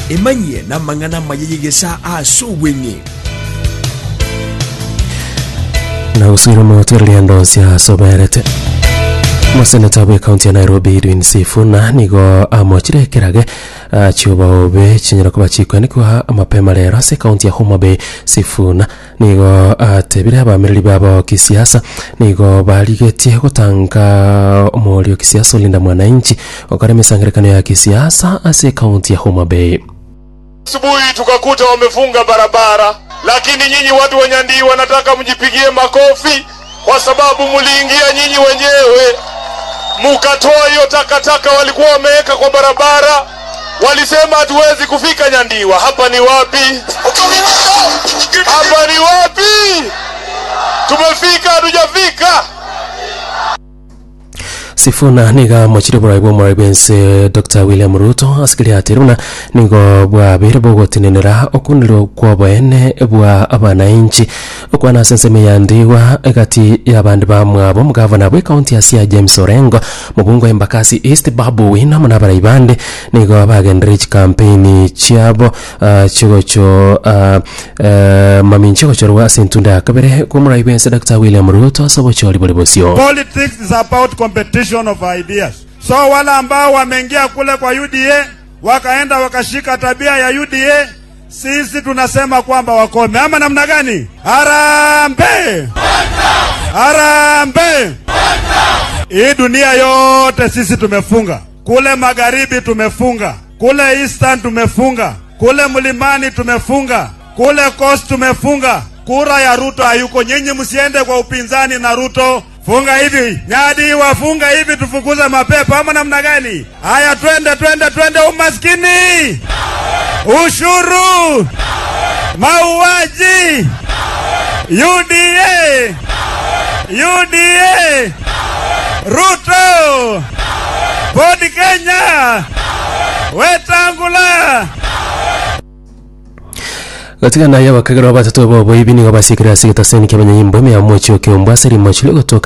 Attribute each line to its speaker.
Speaker 1: emanyie namang'ana mayeyegesa ase obweng'e
Speaker 2: na uswire motereria ndosia soberete moseneta bwe kaunti ya nairobi edwin sifuna nigo amochire kerage chiuba obe chinyera kuba chikwenikwa mapema rero ase kaunti ya homa bay sifuna nigo atebire abamiriri babo kisiasa nigo barigetie gutanga omorio kisiasa olinda mwananchi okare misangirekano ya kisiasa ase kaunti ya homa bay
Speaker 3: asubuhi tukakuta wamefunga barabara, lakini nyinyi watu wa Nyandii wanataka mjipigie makofi kwa sababu mliingia nyinyi wenyewe mukatoa hiyo takataka walikuwa wameweka kwa barabara. Walisema hatuwezi kufika Nyandiwa. Hapa ni wapi? Hapa ni wapi? Tumefika hatujafika?
Speaker 2: sifuna niga mochire burai bwa murai bwense dr william ruto asikiri atiruna nigo bwabire bogotinenera okuniro kwa bwene bwa abananchi okwana senseme yandiwa egati y'abandi bamwabo mugavana bwe kaunti ya sia james orengo mubungo embakasi east babu wina muna barai bande nigo bagendere echi campaign chiabo uh, chigocho uh, uh, mami nchigochorwa ase entunda ya kabere kwa murai bwense dr william ruto asobochori bori bosio
Speaker 4: Politics is about competition of ideas. So wale ambao wameingia kule kwa UDA wakaenda wakashika tabia ya UDA, sisi tunasema kwamba wakome, ama namna gani? Harambe, harambe! Hii dunia yote sisi tumefunga, kule magharibi tumefunga, kule eastern tumefunga, kule mlimani tumefunga, kule coast tumefunga. Kura ya Ruto hayuko. Nyinyi msiende kwa upinzani na Ruto. Funga hivi Nyadi, wafunga hivi, tufukuze mapepo ama namna gani? Haya, twende twende twende! Umaskini, ushuru, mauaji, UDA, UDA, Ruto, Ford Kenya, Wetangula.
Speaker 2: katika naye abakagera batatu bobo ibi nigo basikira sigita seni kebanya yimbo me amocho ke ombaseri mochile gotoka